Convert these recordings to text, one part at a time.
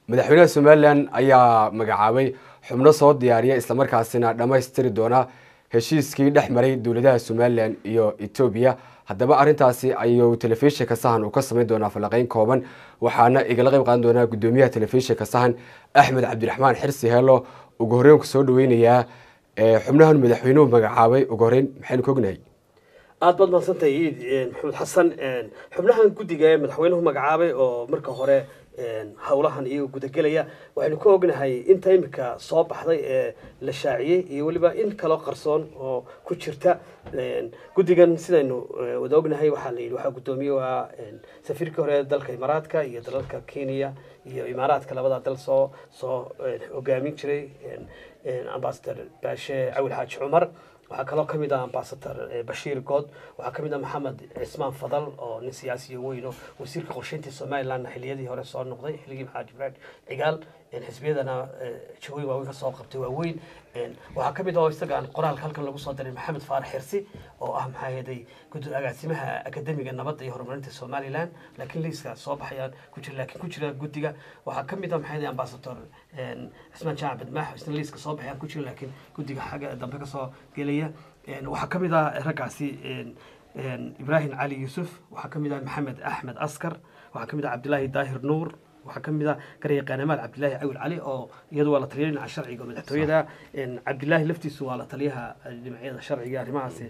madaxweynaha somalilan ayaa magacaabay xubno soo diyaariya islamarkaasina dhammaystiri doona heshiiskii dhex maray dowladaha somalilan iyo etoobiya haddaba arrintaasi ayuu telefishinka sahan uu ka samayn doonaa falanqeyn kooban waxaana igala qayb qaadan doonaa guddoomiyaha telefishinka sahan axmed cabdiraxmaan xirsi heelo ugu horreyn ku soo dhaweynayaa xubnahan madaxweynuhu magacaabay ugu horreyn maxaynu ka ognahay aada baad mahadsantahay iid maxamed xasan xubnahan guddiga ee madaxweynuhu magacaabay oo marka hore howlahan iyaga gudagelaya waxaynu ka ognahay inta imika soo baxday ee la shaaciyey iyo weliba in kaloo qarsoon oo ku jirta guddigan sidaynu wada ognahay waxaa la yidhi waxaa guddoomiye waa safiirkii hore dalka imaaraadka iyo dalalka kenya iyo imaaraadka labada dal soo soo hogaamin jiray ambasador baashe cawil xaaji cumar waxaa kaloo ka mid ah ambasador bashiir good waxaa ka mid ah maxamed cismaan fadal oo nin siyaasiya weyn oo wasiirka qorsheynta somalilandna xiliyadii hore soo noqday xilligii maxamed ibraahim cigaal xisbiyadana jawooyin waaweyn ka soo qabtay waaweyn waxaa ka mid ah oo isagaan qoraalka halkan lagu soo diray maxamed faarax xirsi oo ah maxaa yeeday agaasimaha akademiga nabadda iyo horumarinta somaliland laakiin liiska soo baxayaan ku jira laakiin ku jira guddiga waxaa ka mid ah maxaa yeeday ambasador cismaan jaac badmaax isna liiska soo baxayaan ku jira laakiin guddiga xagga dambe ka soo gelaya waxaa ka mid ah raggaasi ibraahim cali yuusuf waxaa ka mid ah maxamed axmed askar waxaa ka mid ah cabdilaahi daahir nuur waxaa ka mid ah garyaqaanamaal cabdilaahi cawil cali oo iyadu waa la taliya dhinaca sharciga madaxtooyada cabdilaahi laftiisu waa la taliyaha dhinacyada sharciga arrimahaasi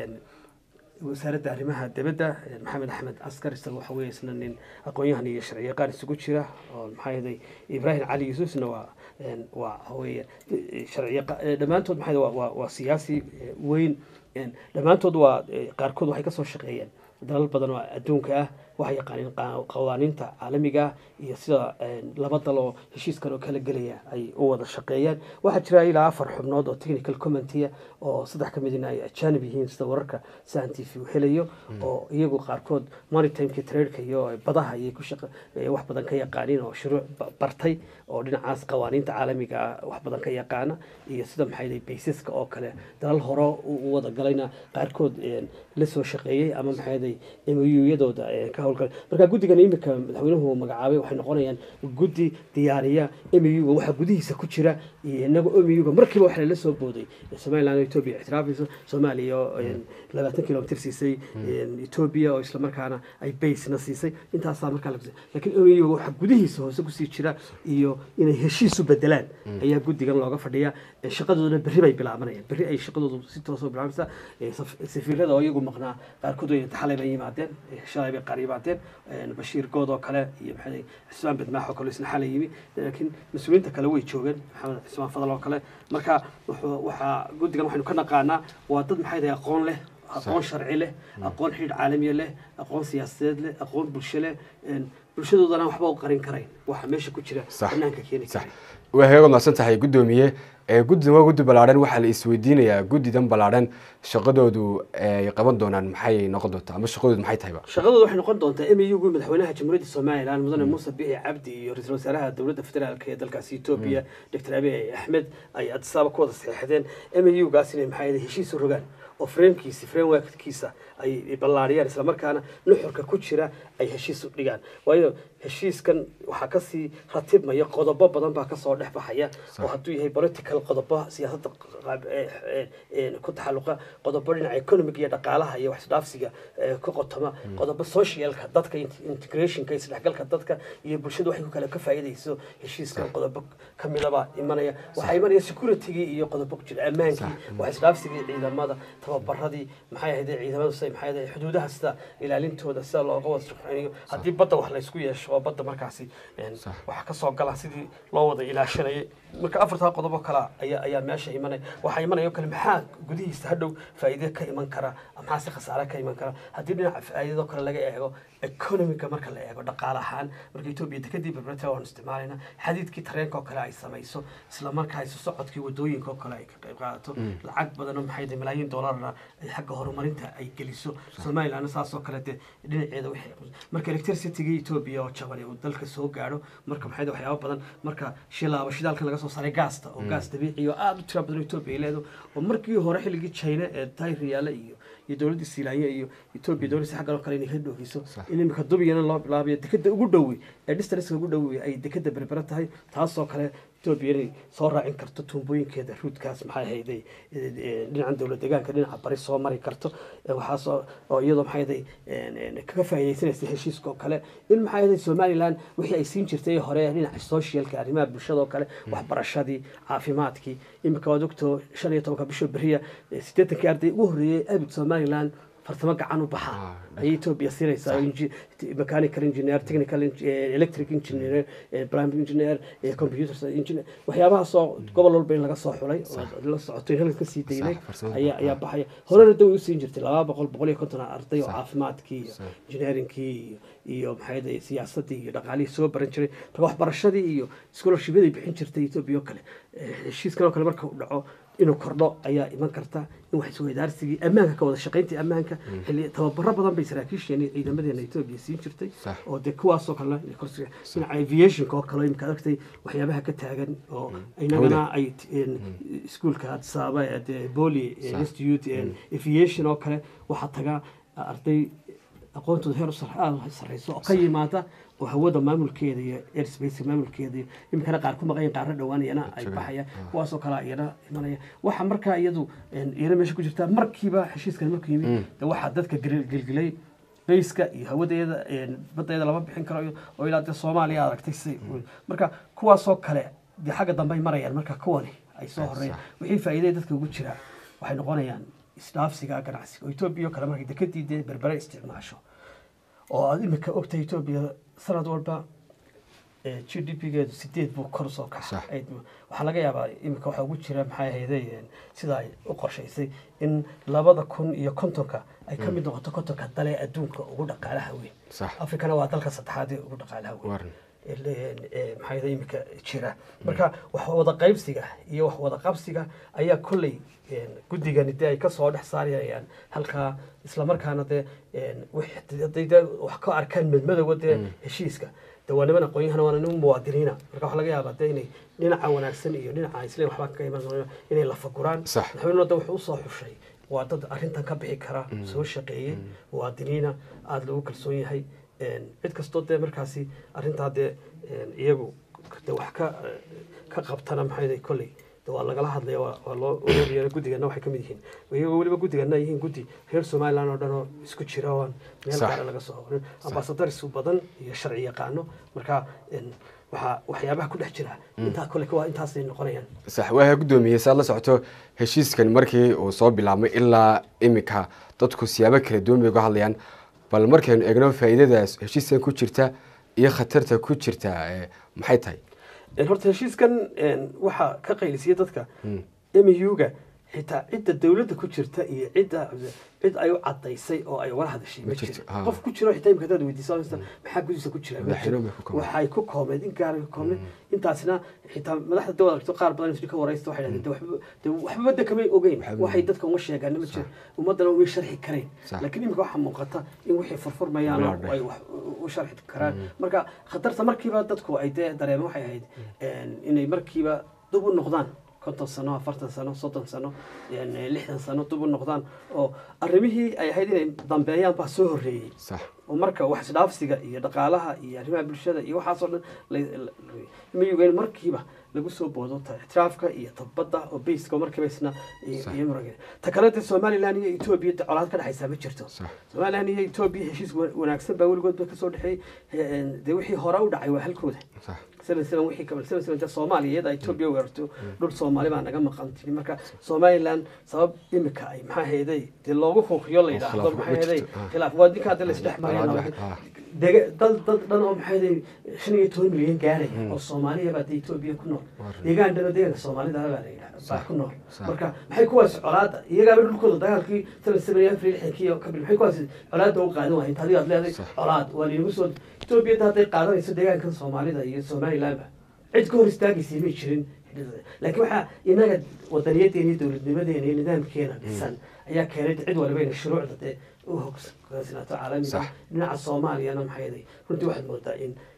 wasaaradda arrimaha dibadda maxamed axmed askar isaga waxa weeye isna nin aqoon-yahan iyo sharciyaqaan isugu jira oo maxaa yeelay ibraahim cali yuusufna waa waa weeye sharciyaqa dhammaantood maxaa waa waa siyaasi weyn dhammaantood waa qaarkood waxay ka soo shaqeeyeen dalal badan oo adduunka ah waxay yaqaaneen qawaaniinta caalamiga ah iyo sida laba dal oo heshiiskan oo kala gelaya ay u wada shaqeeyaan waxaa jira ilaa afar xubnood oo technical commentya oo saddex ka midina ay ajanib yihiin sida wararka sahan t v uu helayo oo iyagu qaarkood maritimeka tradeka iyo badaha ayay ku shaqa wax badan ka yaqaaniin oo shuruuc bartay oo dhinacaas qawaaniinta caalamiga ah wax badan ka yaqaana iyo sida maxay baysaska oo kale dalal hore u wada galayna qaarkood la soo shaqeeyey ama maxay muyadooda ka howlgalay marka guddigan imika madaxweynuhu magacaabay waxay noqonayaan guddi diyaariya muga waxaa gudihiisa ku jira iyo inaga muga markiiba waxa lala soo booday somaliland oo etoobiya ictiraafayso soomaaliya oo labaatan kilomitr siisay etoobiya oo islamarkaana ay baysna siisay intaasaa markaa la lakiin muga waxaa gudihiisa hoose kusii jira iyo inay heshiisu bedelaan ayaa guddigan looga fadhiya shaqadoodana berri bay bilaabanayaan berri ay shaqadoodu si toosoo bilaabaysa safiirada oo iyagu maqnaa qaarkood way xalay bay yimaadeen shalay bay qaar yimaadeen bashiir good oo kale iyo maxay cismaan badmaax oo kale isna xalay yimi laakiin mas-uuliyiinta kale way joogeen maxamed cismaan fadal oo kale marka waxaa guddigan waxaynu ka naqaanaa waa dad maxay tahay aqoon leh aqoon sharci leh aqoon xidhiidh caalamiya leh aqoon siyaasadeed leh aqoon bulsho leh bulshadoodana waxba u qarin karayn waxa meesha ku jira banaanka keeni karay waa heega mahadsan tahay guddoomiye guddidan waa guddi ballaadhan waxaa la isweydiinayaa guddidan ballaadhan shaqadoodu ay qaban doonaan maxay noqon doontaa ama shaqadoodu maxay tahayba shaqadoodu waxay noqon doontaa mugu madaxweynaha jamhuuriyadda somaliland mudane muuse bici cabdi iyo ra-iisul wasaaraha dowladda federaalk ee dalkaasi etoobiya doctor abiy axmed ay adisaaba ku wada saxeexdeen mugaas inay maxaa heshiis u rogaan oo framekiisa frameworkkiisa ay ballaariyaan islamarkaana nuxurka ku jira ay heshiis u dhigaan waayo heshiiskan waxaa kasii ratibmaya qodobo badan baa kasoo dhex baxaya oo hadduu yahay political qodobo siyaasadda ku taxalluqa qodobo dhinaca economic iyo dhaqaalaha iyo waxisdhaafsiga ka qotoma qodobo socialka dadka integrationka isdhexgalka dadka iyo bulshada waxay ku kale ka faa'iidayso heshiiskan qodobo kamidaba imanaya waxaa imanaya securitygii iyo qodobo ku jira ammaankii waxisdhaafsigii ciidamada tababaradii maxay ahayd ciidamada maxay ahayd xuduudaha sida ilaalintooda sida looga wada shaqeynayo haddii badda wax la isku yeesho oo badda markaasi waxaa kasoo gala sidii loo wada ilaashanayay marka afartaa qodobo kale ayaa ayaa meesha imanaya waxaa imanaya oo kale maxaa gudihiisa hadhow faa'iide ka iman kara maxaa si khasaare ka iman kara haddii dhinaca faa'iidadoo kale laga eego economica marka la eego dhaqaale ahaan marka etoobiya dekadii berberta waan isticmaalayna xadiidkii tareenka oo kale ay samayso isla markaa isu socodkii wadooyinka oo kale ay ka qayb qaadato lacag badan oo maxay tahay malaayiin doolarna ay xagga horumarinta ay geliso somalilandna saas oo kale dee dhinaceeda wixii marka electricitygii etoobiya oo jaban uu dalka soo gaadho marka maxay tahay waxyaabo badan marka shilaaba shidaalka laga soo saaray gaasta oo gaas dabiici oo aada u tira badan etoobiya ay leedo oo markii hore xilligii china ee tayriyaale iyo iyo dowladda siilaanya iyo etoobiya dowladda xaggan oo kale inay ka dhoofiso in imika dubiyana loo bilaabayo dekeda ugu dhowi ee districtka ugu dhowi ay dekeda berbera tahay taasoo kale etoobiya inay soo raacin karto tuumbooyinkeeda ruudkaas maxay ahayday dhinacan dowlad deegaanka dhinaca bari soo mari karto waxaasoo oo iyadoo maxay ahayday kaga faa'iidaysanaysa heshiiska oo kale in maxay ahayday somaliland wixii ay siin jirtay hore dhinaca socialka arrimaha bulshada oo kale waxbarashadii caafimaadkii imika waad ogtoo shan iyo tobanka bisha beriya siddeetankii arday ugu horreeyey abid somaliland fartamo gacan u baxa ayay etoobiya siinaysaa mechanical engineer technical electric engineer primary engineer computer engineer waxyaabahaasoo gobol walba in laga soo xulay oo la socoto in halka kasii daynay ayaa ayaa baxaya horena daw u siin jirtay laba boqol boqol iyo konton arday oo caafimaadkii iyo engineeringkii iyo iyo maxay siyaasadii iyo dhaqaalihii soo baran jiray marka waxbarashadii iyo scholarshipyaday bixin jirtay etoobiya oo kale heshiiskan oo kale marka uu dhaco inuu kordho ayaa iman karta in wax isweydaarsigii ammaanka ka wada shaqayntii ammaanka xilli tababaro badan bay saraakiisheena ciidamadeena etoobiya siin jirtay oo dee kuwaasoo kalena dhinaca aviationka oo kale imika aragtay waxyaabaha ka taagan oo inagana ay iskuolka adsaaba dee boli institute aviation oo kale waxaa taga arday aqoontooda heer aada sarreyso oo ka yimaada oo hawada maamulkeeda iyo airspace maamulkeeda iyo iminkana qaar ku maqayan qaarna dhowaanayana ay baxayaan kuwaasoo kale iyana imanaya waxa markaa iyadu iyana meesha ku jirta markiiba heshiiskan markuu yimid de waxaa dadka gelgelay bayska iyo hawadeeda badeeda lama bixin karo oo ilaa dee soomaaliya aragtay si marka kuwaasoo kale dee xagga dambe ay marayaan marka kuwani ay soo horeeyaan wixii faa'iidaya dadka ugu jira waxay noqonayaan isdhaafsiga ganacsiga oo etoobiya oo kale markay dekadii dee berbere isticmaasho oo aad imika ogtahay etoobiya sanad walba g d p geedu sideed buu kor soo kaxay waxaa laga yaabaa imika waxaa ugu jira maxay ahayday sida ay u qorshaysay in labada kun iyo kontonka ay ka mid noqoto kontonka dale adduunka ugu dhaqaalaha weyn afrikana waa dalka saddexaad ee ugu dhaqaalaha weyn maxaa imika jira marka wax wada qaybsiga iyo wax wada qabsiga ayaa kolley guddigani dee ay kasoo dhex saarayaan halkaa islamarkaana dee haday dee wax ka arkaan madmadowga dee heshiiska de waa niman aqoon-yahana waana niman muwaadiniina marka waxaa laga yaabaa dee inay dhinaca wanaagsan iyo dhinaca isleen waxbaa ka iman inay lafaguraan madaxweynuna de wuxuu usoo xushay waa dad arrintan ka bixi kara soo shaqeeyey muwaadiniina aada loogu kalsoon yahay cid kastoo dee markaasi arrintaa dee iyagu de wax ka ka qabtana maxay kolley waa lagala hadlaya waa loo oreeriya guddigana waxay kamid yihiin iyagoo weliba guddigana yihiin guddi reer somaliland oo dhan oo isku jira oo aan meel gaara laga soo horin ambasadars badan iyo sharci yaqaano marka waxaa waxyaabaha ku dhex jira intaa kole waa intaasay noqonayaan sax waa guddoomiye saad la socoto heshiiskan markii uu soo bilaabmay ilaa imika dadku siyaabo kala duwan bay uga hadlayaan bal markaynu eegno faa'iidadaas heshiiskan ku jirta iyo khatarta ku jirta maxay tahay horta heshiiskan waxaa ka qaylisiyay dadka muga xitaa cidda dowladda ku jirta iyo cidda cid ay u cadaysay oo ay wala hadashay ma jiro qof ku jiro xitaa imika hadaad weydiiso maxaa gudiisa ku jira waxay ku koobneed in gaara ku koobneed intaasina xitaa madaxda dawad aragto qaar badan isku ka waraysta waxay dhahdeen de waxba de kamay ogeyn waxay dadka uma sheegaan ma jiro ummadana umay sharxi kareen laakiin imika waxaa muuqata in wixii furfurmayaan oo ay wax u sharxi karaan marka khatarta markiiba dadku ay dee dareemeen waxay ahayd inay markiiba dib u noqdaan konton sano afartan sano soddon sano lixdan sano dib u noqdaan oo arrimihii ay ahayd inay dambeeyaan baa soo horreeyey oo marka wax isdhaafsiga iyo dhaqaalaha iyo arrimaha bulshada iyo waxaasoo dhan mayugen markiiba lagu soo boodo ictiraafka iyo tabbadda oo bayska markiiba isna iyo ta kale dee somaliland iyo etoobiya de colaad ka dhexaysaa ma jirto somaliland iyo etoobiya heshiis wanaagsan baa weligood ba kasoo dhexeeyey dee wixii hore u dhacay waa halkooda soomaaliya iyada etoobiya weerarto dhul soomaali baa naga maqan tiri marka somaliland sabab imika ay maxaa heeday dee loogu huuqiyo la yidhaahdo maxaa heeday khilaaf waa ninkaa dee laisdhex maraya dad dad dhan oo maxaa heeday shan iyo toban milyan gaaraya oo soomaaliya baa dee etoobiya ku nool deegaan dhano deegaanka soomaalida baa la yidhaha baa ku nool marka maxay kuwaas colaada iyagaaba dhulkooda dagaalkii seven seven afar lixdankii oo kabil maxay kuwaas colaada u qaadan wahayd hadii aad leedahay colaad waa laynagu soo etoobiya hadday qaadanayso deegaankan soomaalida iyo somalilandba cid ka hor istaagaysay may jirin laakiin waxaa inaga wadaniyadeena iyo dowladnimadeena iyo nidaamkeena dhisan ayaa keenay cid waliba inay shuruucda dee u hoggaansanaato caalamiga dhinaca soomaaliyana maxay runtii waxaad moodaa in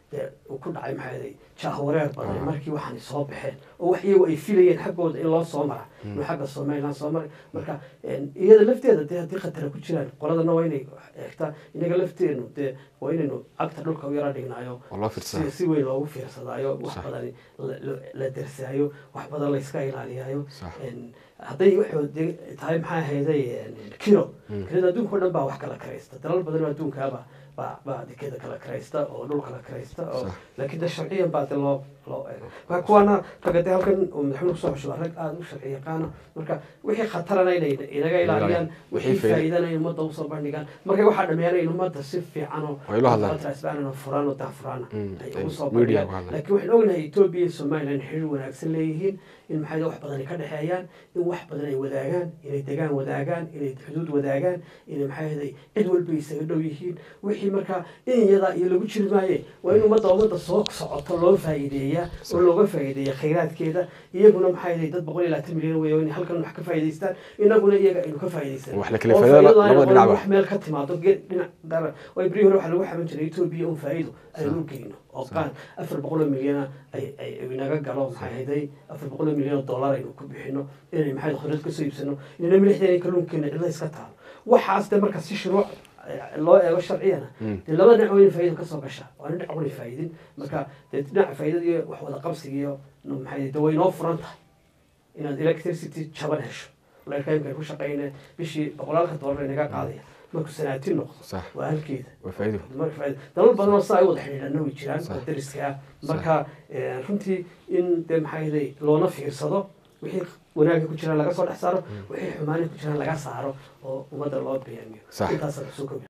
dee uu ku dhacay maxaa yeelay jahwareer badan markii waxaanay soo baxeen oo wax iyagu ay filayeen xaggooda in loo soo mara inuu xagga somaliland soo maray marka iyada lafteeda dee haddii khatara ku jiraan qoladana waa inay eegtaa inaga lafteenu dee waa inaynu cagta dhulka u yara dhignaayo oo loo fiirsado. si si weyn loogu fiirsadaayo wax Sax. badan la- la- la dersaayo wax badan layska ilaaliyaayo Sax. En, hadday wuxuu de- tahay maxaa ahayday en, kilo kilada adduunka o dhan baa wax kala karaysta dalal badan oo adduunkaaba baa baa dekeda kala karaysta oo dhul kala karaysta oo Sax. laakiin de sharciyan baa de loo loo eego marka kuwaana ragga de halkan uu madaxweyne kusoo xushuba rag aada u sharci yaqaana marka wixii khatarana inay inaga ilaaliyaan Wixii wixii faa'iido- faa'iidana in ummadda usoo bandhigaan markay waxaa dhameeyaan in ummadda si fiican oo Ay ula hadlaan. transparent oo furan oo daahfurana Mm, ay ay ugu soo media bandhigaan ku hadlaan. laakiin waxaan ognahay etoobiya iyo somaliland xiriir wanaagsan leeyihiin in maxay wax badan ay ka dhexeeyaan in wax badan ay wadaagaan inay degaan wadaagaan inay xuduud wadaagaan inay maxay ahaday cid walba isaga dhow yihiin wixii markaa in iyada iyo lagu jiri maaye waa in ummadda ummadda soo socoto loo faa'iideeyaa oo looga faa'iideeya khayraadkeeda iyaguna maxay ahaday dad boqol iyo labaatan milyan weeye oo inay halkan wax ka faa'iidaystaan inaguna iyaga aynu ka faa'iidaysan Wax la kala faa'iido labada dhinacba. wax meel ka timaado geed dhinac dara way beri hore waxaa lagu xaman jiray etoobiya un faa'iido aynu u geyno oo qaan afar boqol oo milyana ay ay ay inaga galo maxay ahayday afar boqol oo milyan oo dollar aynu ku bixino inay maxay khudrad kasoo iibsano inayna milixdeena kalluunkeena cidla iska taalo waxaas de marka si shuruuc eh, loo eego sharciyana dee laba dhinac wayna faa'iida kasoo gashaa waana dhinac wana faa'iidin marka dee dhinaca faa'iidada iyo wax wada qabsiga iyo no, maxay de way noo furan tahay inaad electricity jaban hesho leerkaymka ku shaqeyne bishii boqolaalka dollar inaga qaadaya markuu sanaatin noqdo Sax. waa halkeeda waa faa'iido marka faa'iido dalal badan oo saa ay wada xidhiidhana way jiraan Sax. oo dariska ah marka eh, runtii in dee maxaa yeelay loona fiirsado wixii wanaaga ku jiraan laga soo dhex saaro wixii xumaana ku jiraan laga saaro oo ummadda loo beyaamiyo Sax. intaasa kusoo kobi